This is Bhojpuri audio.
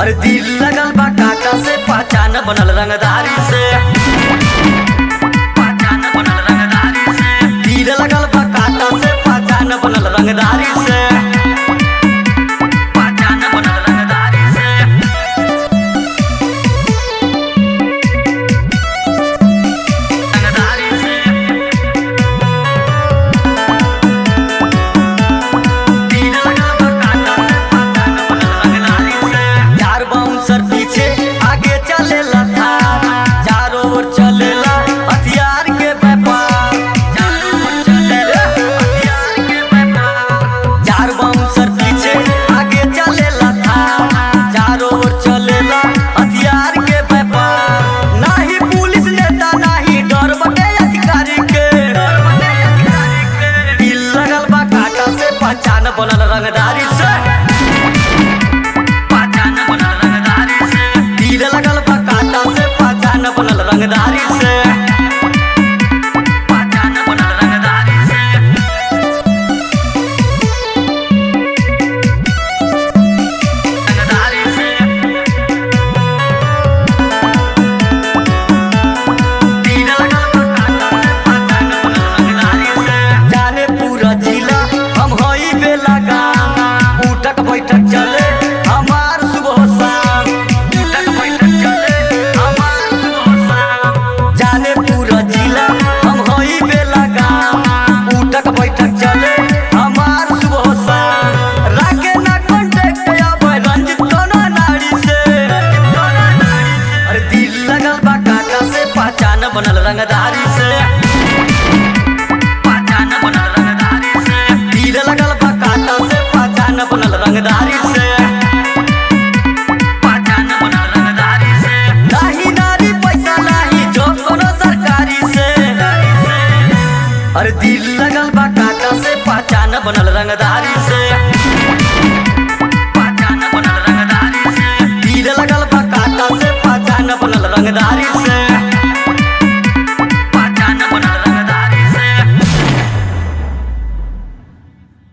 अरे दिल लगल बा काका से पहचान बनल रंगदारी से पहचान बनल रंगदारी से दिल लगल बा काका से पहचान बनल रंगदारी से पहचान बनल रंगदारी से रंगदारी से दिल लगल बा काका से पहचान बनल रंगदारी से चार बाउंसर पीछे आगे चलेला था चारों ओर चलेला हथियार के व्यापार चारों ओर चलेला हथियार के व्यापार चार बाउंसर पीछे आगे चलेला था चारों ओर चलेला हथियार के व्यापार नाही पुलिस नेता नाही डर बटे अधिकारी के दिल लगल बा काटा से पहचान बनल रंगदारी से पहचान बनल रंगदारी से तीर लगल बा कांटा से पहचान बनल रंगदारी से पहचान बनल रंगदारी से रंगदारी से तीर लगल बा कांटा से पहचान बनल रंगदारी से जाने पूरा जिला हम हई बेला गाम उठक बैठक चले हमार सुबह शाम उठक बैठक चले हमार सुबह शाम जाने पूरा जिला हम हई बेला गाम उठक बैठक चले हमार सुबह शाम राखे ना कांटेक्ट अब रंजित कोना नाड़ी से अरे दिल लगल बा काका से पहचान बनल रंगदारी से पहचान बनल रंगदारी से तीर लगल बा कांटा से पहचान बनल रंगदारी से पहचान बनल रंगदारी से नाही नारी पैसा नाही जो कोनो सरकारी से अरे दिल लगल बा कांटा से पहचान बनल रंगदारी से पहचान बनल रंगदारी से तीर लगल बा कांटा से पहचान बनल रंगदारी